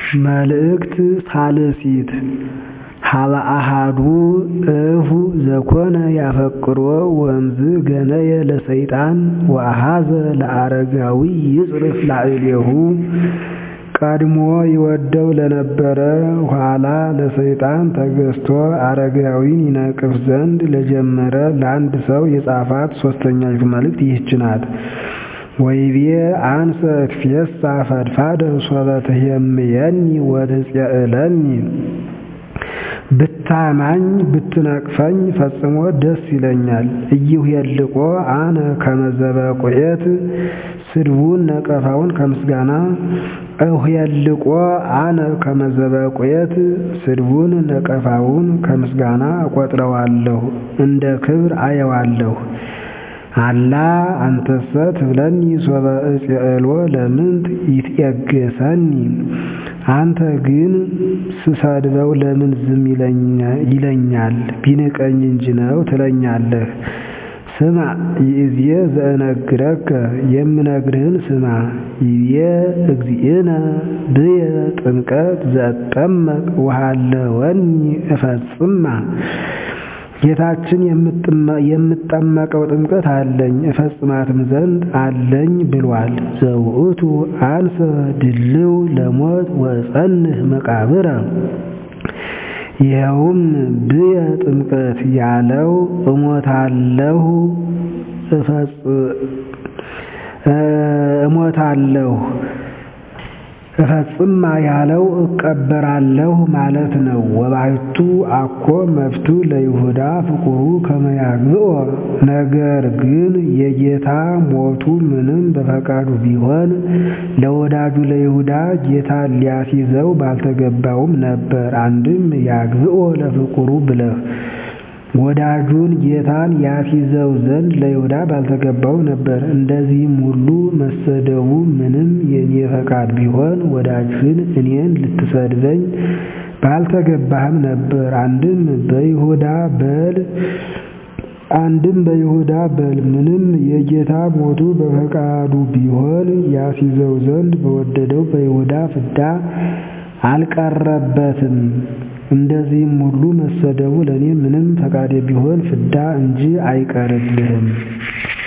መልእክት ሣልሲት ሀበ አሐዱ እሁ ዘኮነ ያፈቅሮ ወእምዝ ገነየ ለሰይጣን ወአኀዘ ለአረጋዊ ይጽርፍ ላዕሌሁ ቀድሞ ይወደው ለነበረ ኋላ ለሰይጣን ተገዝቶ አረጋዊን ይነቅፍ ዘንድ ለጀመረ ለአንድ ሰው የጻፋት ሦስተኛይቱ መልእክት ይህች ናት። ወይቤ አንሰ እትፌሳ ፈድፋደ ሶበ ትሄምየኒ ወትጼእለኒ ብታማኝ ብትነቅፈኝ ፈጽሞ ደስ ይለኛል። ኢይኍልቆ አነ ከመ ዘበቁኤት ስድቡን ነቀፋውን ከምስጋና እኍልቆ አነ ከመ ዘበቁኤት ስድቡን ነቀፋውን ከምስጋና እቆጥረዋለሁ፣ እንደ ክብር አየዋለሁ። አላ አንተሰ ትብለኒ ሶበ እጼእሎ ለምንት ይትዔገሰኒ አንተ ግን ስሰድበው ለምን ዝም ይለኛል? ቢንቀኝ እንጂ ነው ትለኛለህ። ስማ ይእዜ ዘእነግረከ የምነግርህን ስማ። ይቤ እግዚእነ ብየ ጥምቀት ዘእጠመቅ ወሃለወኒ እፈጽማ ጌታችን የምጠመቀው ጥምቀት አለኝ እፈጽማትም ዘንድ አለኝ ብሏል። ዘውእቱ አንሰ ድልው ለሞት ወእጸንህ መቃብረ ይኸውም ብየ ጥምቀት ያለው እሞታለሁ እሞታለሁ እፈጽማ ያለው እቀበራለሁ ማለት ነው። ወባሕቱ አኮ መብቱ ለይሁዳ ፍቁሩ ከመ ያግብኦ ነገር ግን የጌታ ሞቱ ምንም በፈቃዱ ቢሆን ለወዳጁ ለይሁዳ ጌታ ሊያስይዘው ባልተገባውም ነበር። አንድም ያግብኦ ለፍቁሩ ብለህ ወዳጁን ጌታን ያስይዘው ዘንድ ለይሁዳ ባልተገባው ነበር። እንደዚህም ሁሉ መሰደቡ ምንም የኔ ፈቃድ ቢሆን ወዳጅህን እኔን ልትሰድበኝ ባልተገባህም ነበር። አንድም በይሁዳ በል አንድም በይሁዳ በል ምንም የጌታ ሞቱ በፈቃዱ ቢሆን ያስይዘው ዘንድ በወደደው በይሁዳ ፍዳ አልቀረበትም። እንደዚህም ሁሉ መሰደቡ ለእኔ ምንም ፈቃዴ ቢሆን ፍዳ እንጂ አይቀርልህም።